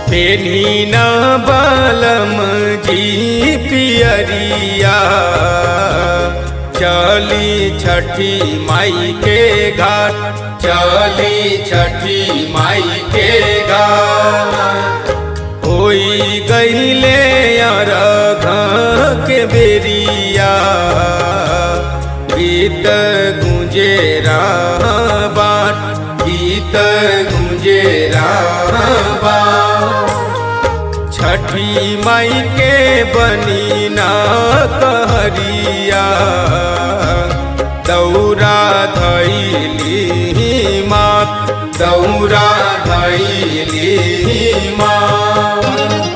पेनी न बलम जी पियरिया चली छठी माई के घाट चली छठी माई के घाट होई गईले अरघ के बेरिया गीत गुंजे बाट गीत गुंजे बाट छठी माई के बनी ना कहरिया दौरा धैली मात दौरा धैली मात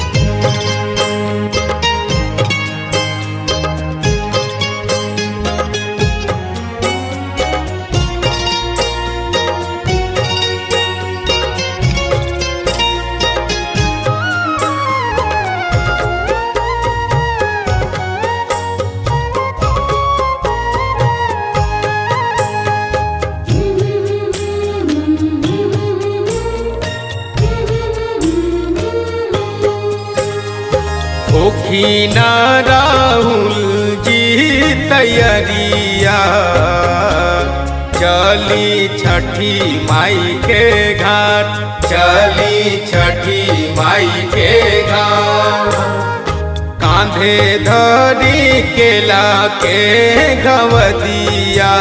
ओखीना राहुल जी तैयारिया चली छठी माई के घाट चली छठी माई के घाट कांधे धरी केला के गवदिया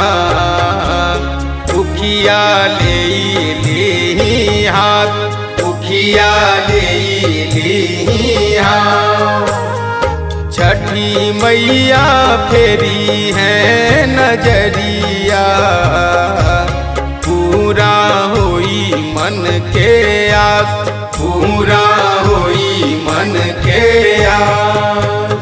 उखिया ले ली हाथ उखिया ले ली हाथ छठी मैया फेरी है नजरिया पूरा होई मन के आस पूरा होई मन के आस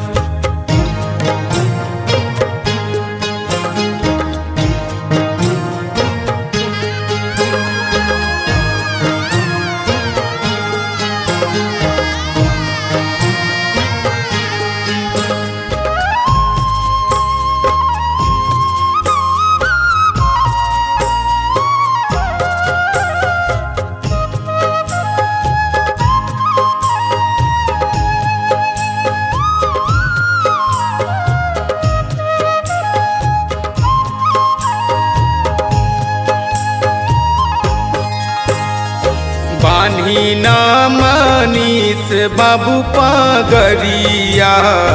बानी न मनीष बाबू पगरिया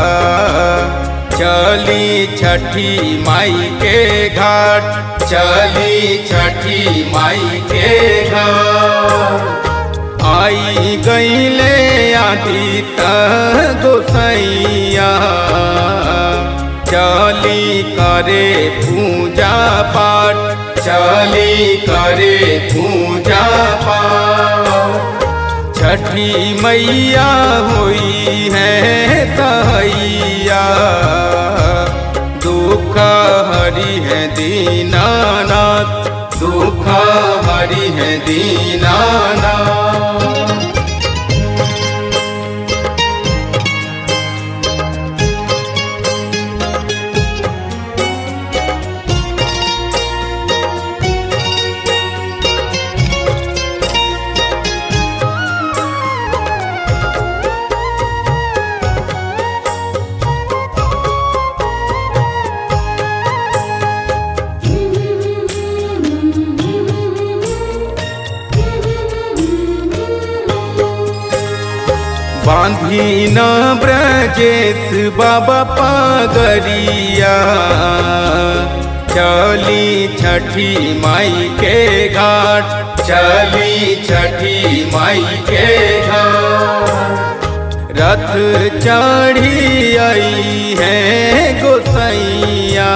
चली छठी माई के घाट चली छठी माई के घाट आई गईले आदित गोसैया चली करे पूजा पाठ चली करे पूजा पाठ छठी मैया हुई है सहैया दुख हरि है दीनानाथ दुख हरि है दीनानाथ बांधी न ब्रजेश बाबा पगरिया चली छठी माई के घाट चली छठी माई के घाट रथ चढ़ी आई है गोसैया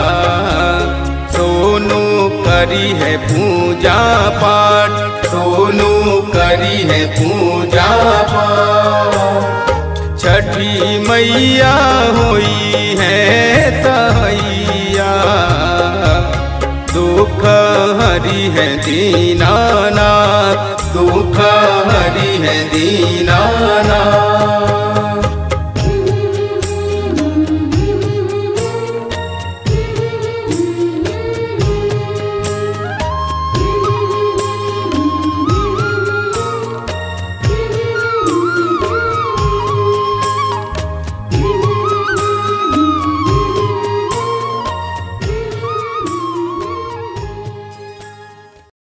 सोनू करी है पूजा पाठ सोनू करी है पूजा पाठ छठी मैया हुई है सहैया दुख हरि है दीनानाथ दुख हरि है दीनानाथ